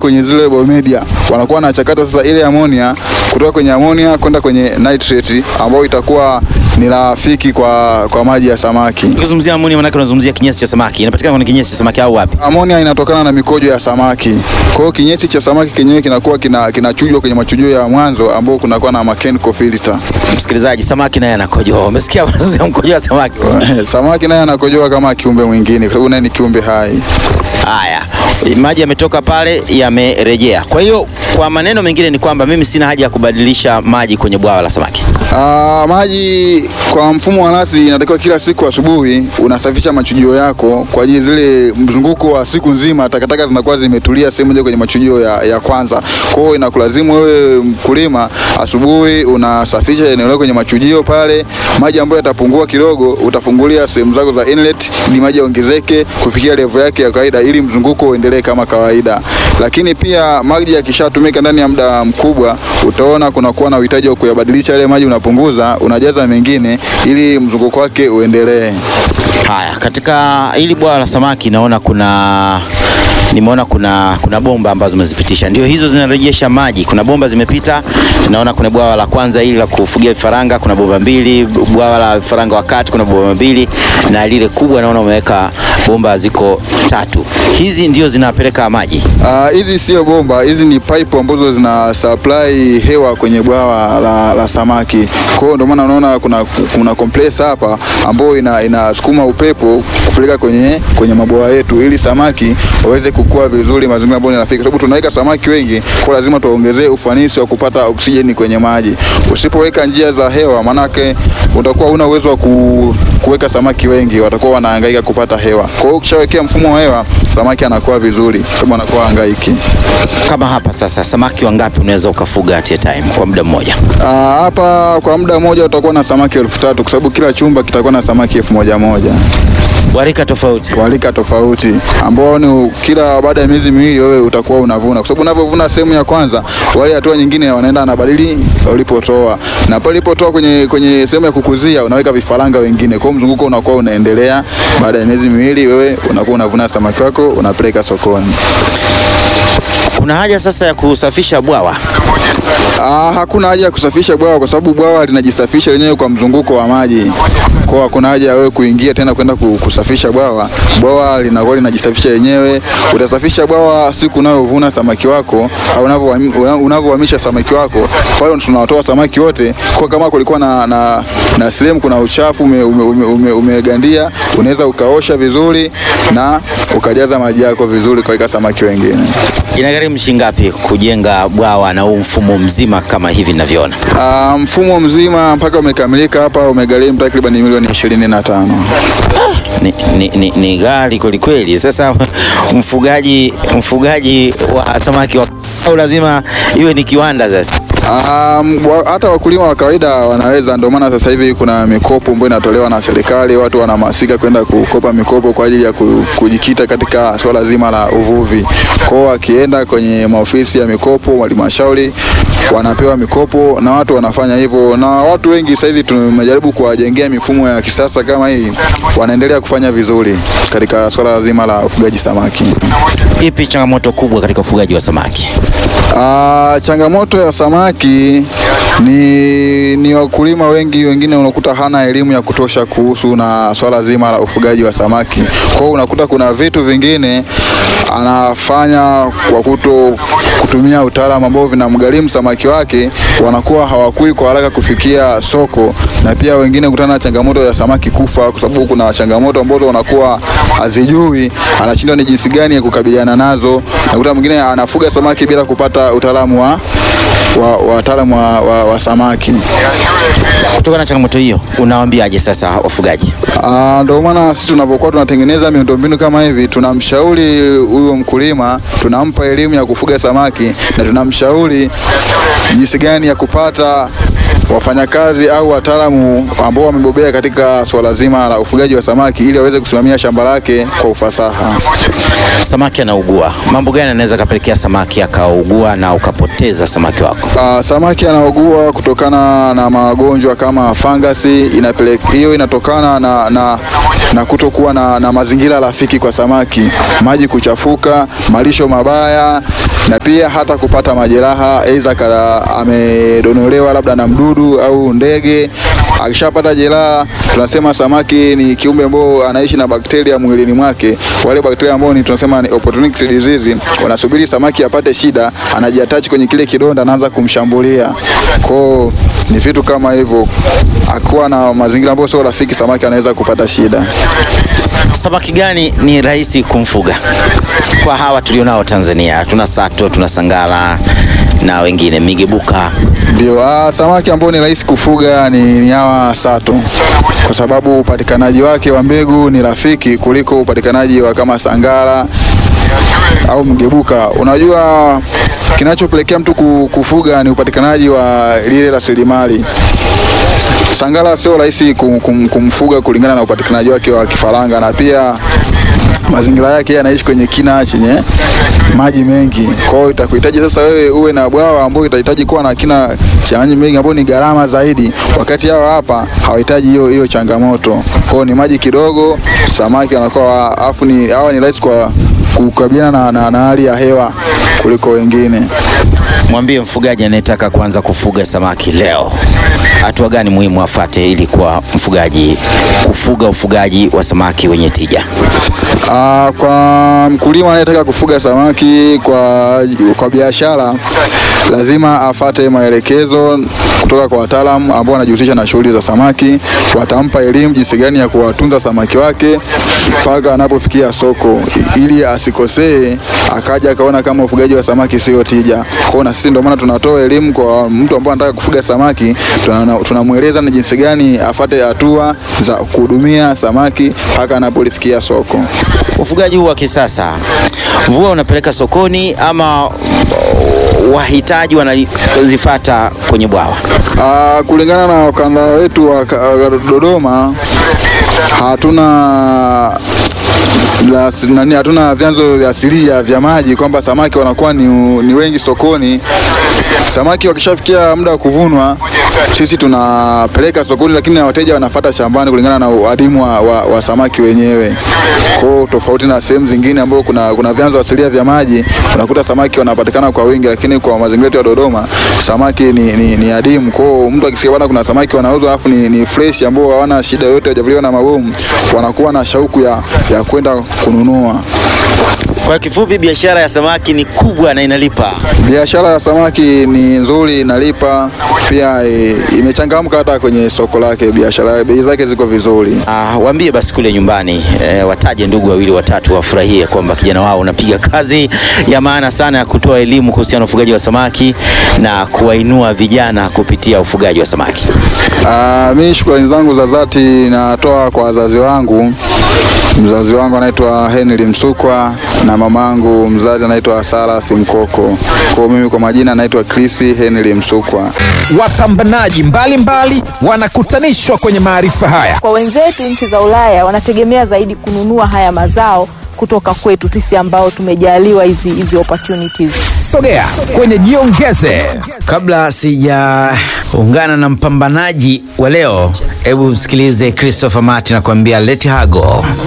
kwenye zile biomedia, wanakuwa wanachakata sasa ile amonia kutoka kwenye amonia kwenda kwenye nitrate ambayo itakuwa ni rafiki kwa, kwa maji ya samaki. Ukizungumzia amoni, maana unazungumzia kinyesi cha samaki. Inapatikana kwenye kinyesi cha samaki au wapi? Amonia inatokana na mikojo ya samaki. Kwa hiyo kinyesi cha samaki kenyewe kinakuwa kina kinachujwa kwenye machujio ya mwanzo ambao kunakuwa na mechanical filter. Msikilizaji, samaki naye anakojoa. Umesikia unazungumzia mkojo wa samaki? Samaki naye anakojoa kama kiumbe mwingine kwa sababu naye ni kiumbe hai. Haya, maji yametoka pale, yamerejea. Kwa hiyo kwa maneno mengine ni kwamba mimi sina haja ya kubadilisha maji kwenye bwawa la samaki. Ah, maji kwa mfumo wa nasi inatakiwa kila siku asubuhi unasafisha machujio yako kwa ajili zile mzunguko wa siku nzima, takataka zinakuwa zimetulia sehemu moja kwenye machujio ya, ya kwanza. Kwa hiyo inakulazimu wewe mkulima, asubuhi unasafisha eneo lako kwenye machujio pale. Maji ambayo yatapungua kidogo, utafungulia sehemu zako za inlet ili maji yaongezeke kufikia level yake ya kawaida, ili mzunguko uendelee kama kawaida. Lakini pia maji yakishatumika ndani ya muda mkubwa, utaona kunakuwa na uhitaji wa kuyabadilisha yale maji, unapunguza, unajaza mengine ili mzunguko wake uendelee. Haya, katika hili bwawa la samaki naona kuna nimeona kuna kuna bomba ambazo umezipitisha, ndio hizo zinarejesha maji. Kuna bomba zimepita, naona kuna bwawa la kwanza hili la kufugia vifaranga, kuna bomba mbili. Bwawa la vifaranga wa kati kuna bomba mbili, na lile kubwa naona umeweka bomba ziko tatu. Hizi ndio zinapeleka maji. Ah, hizi sio bomba, hizi ni pipe ambazo zina supply hewa kwenye bwawa la, la samaki. Kwa hiyo ndio maana unaona kuna, kuna compressor hapa ambayo ina, inasukuma upepo kupeleka kwenye, kwenye mabwawa yetu ili samaki waweze kukua vizuri mazingira ambayo ni rafiki, kwa sababu tunaweka samaki wengi, kwa lazima tuongezee ufanisi wa kupata oksijeni kwenye maji. Usipoweka njia za hewa, manake utakuwa una uwezo wa ku, kuweka samaki wengi, watakuwa wanahangaika kupata hewa. Kwa hiyo ukishawekea mfumo wa hewa, samaki anakuwa vizuri, sababu anakuwa hangaiki. Kama hapa sasa, samaki wangapi unaweza ukafuga at a time kwa muda mmoja? Ah, hapa kwa muda mmoja utakuwa na samaki elfu tatu kwa sababu kila chumba kitakuwa na samaki elfu moja moja Warika tofauti. kwa rika tofauti, ambao ni kila baada ya miezi miwili wewe utakuwa unavuna, kwa sababu unavyovuna sehemu ya kwanza, wale hatua nyingine wanaenda wanabadili ulipotoa, na pale ulipotoa kwenye, kwenye sehemu ya kukuzia unaweka vifaranga wengine, kwa hiyo mzunguko unakuwa unaendelea. Baada ya miezi miwili wewe unakuwa unavuna samaki wako unapeleka sokoni. Kuna haja sasa ya kusafisha bwawa. Ah, hakuna haja ya kusafisha bwawa kwa sababu bwawa linajisafisha lenyewe kwa mzunguko wa maji. Kwa hiyo hakuna haja ya wewe kuingia tena kwenda ku- kusafisha bwawa. Bwawa linakuwa linajisafisha lenyewe. Utasafisha bwawa siku unayovuna samaki wako au unavyohami- una- unavyohamisha samaki wako. Pale tunawatoa samaki wote. Kwa kama kulikuwa na, na, na sehemu kuna uchafu umegandia ume, ume, umegandia, unaweza ukaosha vizuri na ukajaza maji yako vizuri kaweka samaki wengine. Inagharimu shilingi ngapi kujenga bwawa na huu mfumo mzima kama hivi ninavyoona? Ah, mfumo mzima mpaka umekamilika hapa umegharimu takriban milioni ishirini na tano. Ni, ni, ni, ni ghali kweli kweli. Sasa mfugaji mfugaji wa samaki wa au lazima iwe ni kiwanda sasa? Um, wa, hata wakulima wa kawaida wanaweza. Ndio maana sasa hivi kuna mikopo ambayo inatolewa na serikali, watu wanahamasika kwenda kukopa mikopo kwa ajili ya ku- kujikita katika swala zima la uvuvi. Kwao wakienda kwenye maofisi ya mikopo halmashauri wanapewa mikopo na watu wanafanya hivyo, na watu wengi sasa hivi tumejaribu kuwajengea mifumo ya kisasa kama hii, wanaendelea kufanya vizuri katika swala zima la ufugaji samaki. Ipi changamoto kubwa katika ufugaji wa samaki? Ah, changamoto ya samaki ni, ni wakulima wengi wengine unakuta hana elimu ya kutosha kuhusu na swala zima la ufugaji wa samaki. Kwa hiyo unakuta kuna vitu vingine anafanya kwa kuto kutumia utaalamu ambao vinamgharimu samaki wake, wanakuwa hawakui kwa haraka kufikia soko, na pia wengine kutana na changamoto ya samaki kufa, kwa sababu kuna changamoto ambazo wanakuwa hazijui, anashindwa ni jinsi gani ya kukabiliana nazo. Nakuta mwingine anafuga samaki bila kupata utaalamu wa wa wataalamu wa, wa, wa samaki. Kutokana na changamoto hiyo, unawaambiaje sasa wafugaji? Ah, Ndio maana sisi tunapokuwa tunatengeneza miundombinu kama hivi, tunamshauri huyo mkulima, tunampa elimu ya kufuga samaki na tunamshauri jinsi gani ya kupata wafanyakazi au wataalamu ambao wamebobea katika swala zima la ufugaji wa samaki ili aweze kusimamia shamba lake kwa ufasaha. Samaki anaugua, mambo gani anaweza kapelekea samaki akaugua na ukapoteza samaki wako? Uh, samaki anaugua kutokana na magonjwa kama fangasi. Inapelek- hiyo inatokana na, na, na kutokuwa na, na mazingira rafiki kwa samaki, maji kuchafuka, malisho mabaya na pia hata kupata majeraha, aidha kala amedonolewa labda na mdudu au ndege. Akishapata jeraha, tunasema samaki ni kiumbe ambao anaishi na bakteria mwilini mwake. Wale bakteria ambao ni tunasema ni opportunistic disease, wanasubiri samaki apate shida, anajiatachi kwenye kile kidonda, anaanza kumshambulia. Kwao ni vitu kama hivyo, akuwa na mazingira ambayo sio rafiki, samaki anaweza kupata shida. Samaki gani ni rahisi kumfuga kwa hawa tulionao Tanzania? Tuna sato, tuna sangala na wengine migebuka. Ndio, ah, samaki ambao ni rahisi kufuga ni, ni hawa sato, kwa sababu upatikanaji wake wa mbegu ni rafiki kuliko upatikanaji wa kama sangara au mgebuka. Unajua, kinachopelekea mtu ku- kufuga ni upatikanaji wa lile rasilimali. Sangara sio rahisi kum, kum, kumfuga kulingana na upatikanaji wake wa kifaranga na pia mazingira yake yeye anaishi kwenye kina chenye maji mengi. Kwa hiyo itakuhitaji sasa wewe uwe na bwawa ambao itahitaji kuwa na kina cha maji mengi ambao ni gharama zaidi, wakati hao hapa hawahitaji hiyo hiyo changamoto. Kwa hiyo ni maji kidogo, samaki anakuwa afu ni hawa ni rahisi kwa kukabiliana na, na, na hali ya hewa kuliko wengine. Mwambie mfugaji anayetaka kuanza kufuga samaki leo, hatua gani muhimu afate ili kuwa mfugaji kufuga ufugaji wa samaki wenye tija? Ah, kwa mkulima anayetaka kufuga samaki kwa, kwa biashara lazima afate maelekezo kutoka kwa wataalamu ambao wanajihusisha na shughuli za samaki. Watampa elimu jinsi gani ya kuwatunza samaki wake mpaka anapofikia soko, i- ili asikosee akaja akaona kama ufugaji wa samaki sio tija. Kwa hiyo na sisi ndio maana tunatoa elimu kwa mtu ambaye anataka kufuga samaki, tuna- tunamweleza ni jinsi gani afate hatua za kuhudumia samaki mpaka anapolifikia soko. Ufugaji huu wa kisasa, mvua unapeleka sokoni ama uh, wahitaji wanazifata kwenye bwawa? Ah, kulingana na ukanda wetu wa ka- wa Dodoma hatuna la, nani, hatuna vyanzo vya asilia vya maji kwamba samaki wanakuwa ni, ni wengi sokoni. Samaki wakishafikia muda wa kuvunwa, sisi tunapeleka sokoni, lakini na wateja wanafata shambani kulingana na uadimu wa, wa, wa samaki wenyewe. Kwa hiyo tofauti na sehemu zingine ambao kuna, kuna vyanzo asilia vya maji, unakuta samaki wanapatikana kwa wingi, lakini kwa mazingira yetu ya Dodoma samaki ni, ni, ni adimu. Kwa hiyo mtu akisikia bwana kuna samaki wanauzwa alafu ni, ni fresh ambao hawana shida yoyote, hawajavuliwa na mabomu, wanakuwa na shauku ya, ya kwenda kununua. Kwa kifupi, biashara ya samaki ni kubwa na inalipa. Biashara ya samaki ni nzuri, inalipa pia, e, imechangamka hata kwenye soko lake. Biashara bei zake ziko vizuri. Ah, waambie basi kule nyumbani eh, wataje ndugu wawili watatu wafurahie kwamba kijana wao unapiga kazi ya maana sana ya kutoa elimu kuhusiana na ufugaji wa samaki na kuwainua vijana kupitia ufugaji wa samaki. Ah, mi shukrani zangu za dhati natoa kwa wazazi wangu. Mzazi wangu anaitwa Henry Msukwa na mamangu mzazi anaitwa Sara Simkoko. Kwa hiyo mimi kwa majina naitwa Chris Henry Msukwa. Wapambanaji mbalimbali wanakutanishwa kwenye maarifa haya. Kwa wenzetu nchi za Ulaya wanategemea zaidi kununua haya mazao kutoka kwetu sisi ambao tumejaliwa hizi hizi opportunities. Sogea kwenye Jiongeze. Kabla sijaungana na mpambanaji wa leo, hebu msikilize Christopher Martin anakuambia let her go.